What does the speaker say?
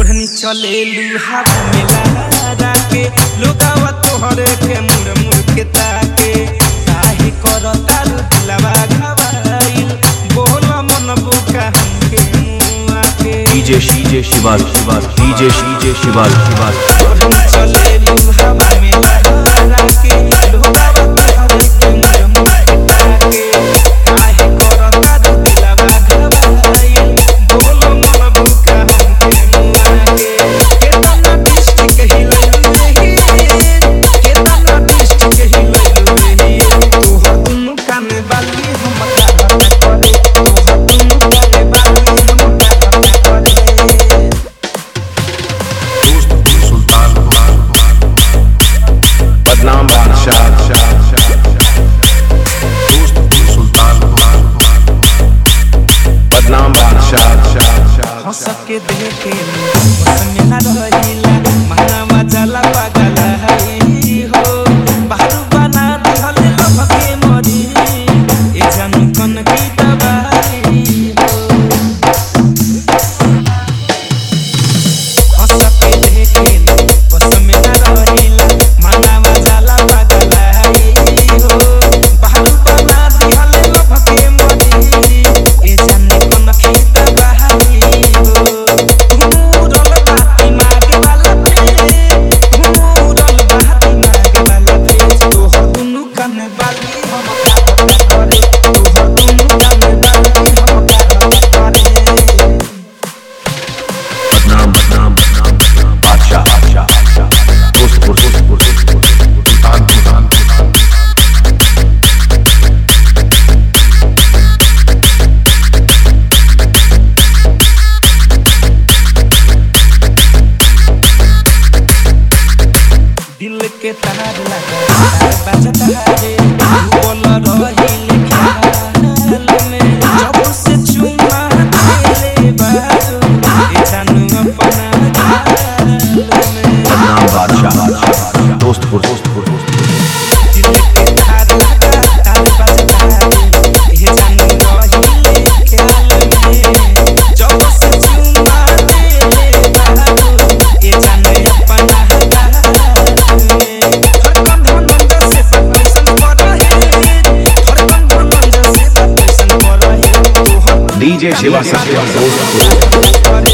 ओढ़नी चले लुहावा में लहरा के लोगावा तोहरे के मुड़ मुड़ के ताके काहे करता रू दिलवा घबाइल बोल मन बुका हमके मुआ के DJ DJ Shival Shival DJ DJ Shival Shival ओढ़नी चले लुहावा में लहरा के लोगावा तोहरे के मुड़ मुड़ के ताके काहे करता रू दिलवा घबाइल बोल मन बुका हमके मुआ के केतना डिस्ट्रिक्ट हिलैलु रे केतना डिस्ट्रिक्ट हिलैलु रे तोहर दुनु कान बाली हम कागत करे तोहर दुनु कान बाली हम कागत करे बदनाम बादशाह बदनाम बादशाह हंस के देखे बस में न रहिला मनवा जला पागल हई हो बाहर बना दिहल लभ के मरी ए जन कन की दवाई हो हंस के देखे बस में न रहिला मनवा जला पागल हई हो बाहर बना दिहल लभ के मरी ए जन कन की दवाई हो घूरल बाती मागे वाला पे घूरल बाती मागे वाला पे तोहर दुनु कान बाली हम कागत करे तोहर दुनु कान बाली हम कागत करे बदनाम बदनाम बदनाम बादशाह बादशाह दोस्तपुर दोस्तपुर दोस्तपुर सुल्तान सुल्तान सुल्तान दिल के तार लगा बजता रे बोल रही ख्याल में जब से चुमा ले बारू ए जानू अपना ख्याल में बदनाम बादशाह दोस्तपुर दोस्तपुर दोस्तपुर दिल के तार लगा तार बजता रे ए जानू रही ख्याल में जब से चुमा ले बारू ए जानू अपना ख्याल में हर कम धन से पैसन पर रहे हर कम धन से पैसन पर रहे तू हम डीजे शिवा सत्यम दोस्तपुर करे